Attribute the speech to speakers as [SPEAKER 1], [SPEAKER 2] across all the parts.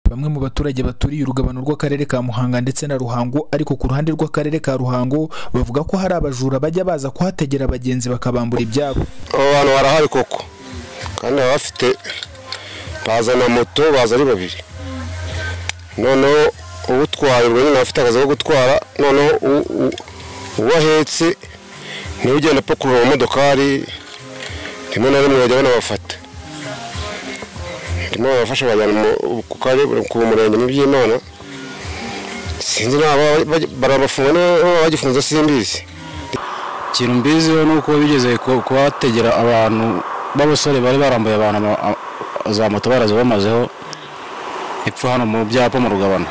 [SPEAKER 1] Bamwe mu baturage baturiye urugabano rw'Akarere ka Muhanga ndetse na Ruhango ariko ku ruhande rw'Akarere ka Ruhango bavuga ko hari abajura bajya baza kuhategera abagenzi bakabambura ibyabo
[SPEAKER 2] abo bantu barahari koko kandi baba bafite bazana moto baza ari babiri noneho uwutwaye ubwo nyine aba afite akazi ko gutwara noneho u- u- uwo ahetse niwe ugenda apakurura mu modokari rimwe na rimwe bajya banabafata rimwe babafasha bajyana mu- ku kare- ku murenge mu by'imana sinzi naba barabafunga niba bagifunze simbizi
[SPEAKER 3] ikintu mbiziho ni uko bigeze ku- kuhategera abantu b'abasore bari barambuye abantu ama- a- za moto barazibamazeho epfo hano mu byapa mu rugabano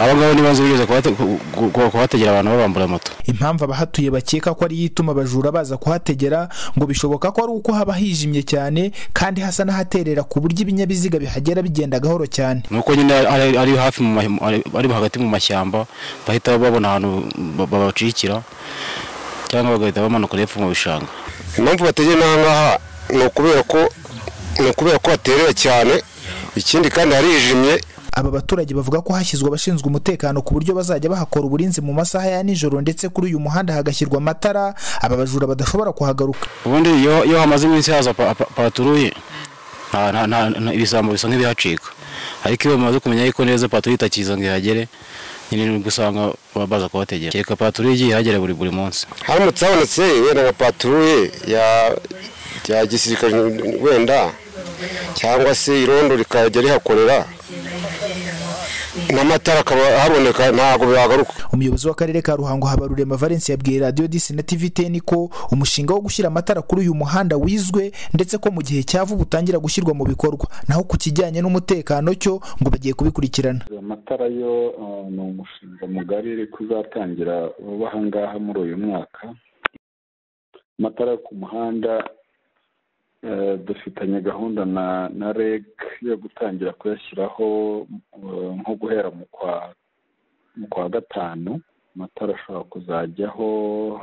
[SPEAKER 3] abangabo n'ibanze bigeze kuhate- ku- ku- ku- kuhategera abantu babambura moto
[SPEAKER 1] impamvu abahatuye bakeka ko ariyo ituma abajura baza kuhategera ngo bishoboka ko ari uko haba hijimye cyane kandi hasa n'ahaterera ku buryo ibinyabiziga bihagera bigenda gahoro cyane
[SPEAKER 3] ni uko nyine ari, ari hafi mu ma- ari ari hagati mu mashyamba bahita babona ahantu ba- babacikira cyangwa bagahita bamanukira hepfo mu bishanga
[SPEAKER 2] impamvu bategera n'aha ngaha ni ukubera ko ni ukubera ko haterera cyane ikindi kandi harijimye
[SPEAKER 1] aba baturage bavuga ko hashyizwe abashinzwe umutekano ku buryo bazajya bahakora uburinzi mu masaha ya nijoro ndetse kuri uyu muhanda hagashyirwa amatara aba bajura badashobora kuhagaruka
[SPEAKER 3] ubundi iyo iyo hamaze iminsi haza pa- pa- paturuye nta- nta- nta- nta- ibisambo bisa nk'ibihacika ariko iyo bamaze kumenya yuko neza paturuye itakiza ngo ihagere nyine nibwo usanga ba- baza kuhategera kereka paturuye igiye ihagera buri buri munsi
[SPEAKER 2] haramutse habonetse wenda nka paturuye ya ya gisirikare wenda cyangwa se irondo rikajya rihakorera n'amatara akaba ahaboneka ntabwo bihagaruka
[SPEAKER 1] umuyobozi w'akarere ka ruhango habarurema valence yabwiye radiyo disi na tv ten ko umushinga wo gushyira amatara kuri uyu muhanda wizwe ndetse ko mu gihe cya vuba utangira gushyirwa mu bikorwa naho ku kijyanye n'umutekano cyo ngo bagiye kubikurikirana
[SPEAKER 4] amatara yo eh, ni umushinga mugari uri kuzatangira vuba aha ngaha muri uyu mwaka amatara yo ku muhanda eh, dufitanye gahunda na na reg yo gutangira kuyashyiraho eh, nko guhera mu kwa mu kwa gatanu amatara ashobora kuzajyaho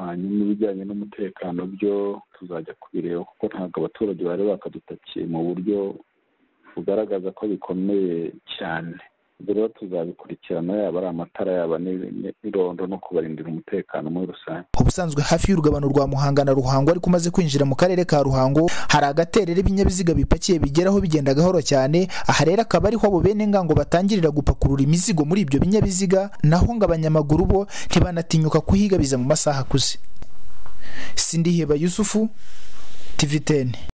[SPEAKER 4] hanyuma ibijyanye n'umutekano byo tuzajya kubireba kuko ntabwo abaturage bari bakadutakiye mu buryo bugaragaza ko bikomeye cyane rero tuzabikurikirana yaba ari amatara yaba ni- ni- n'irondo no kubarindira umutekano muri rusange
[SPEAKER 1] ubusanzwe hafi y'urugabano rwa muhanga na ruhango ariko umaze kwinjira mu karere ka ruhango hari agaterera ibinyabiziga bipakiye bigeraho bigenda gahoro cyane aha rero akaba ariho abo bene ngango batangirira gupakurura imizigo muri ibyo binyabiziga naho ngo abanyamaguru bo ntibanatinyuka kuhigabiza mu masaha akuze sindiheba yusufu tv ten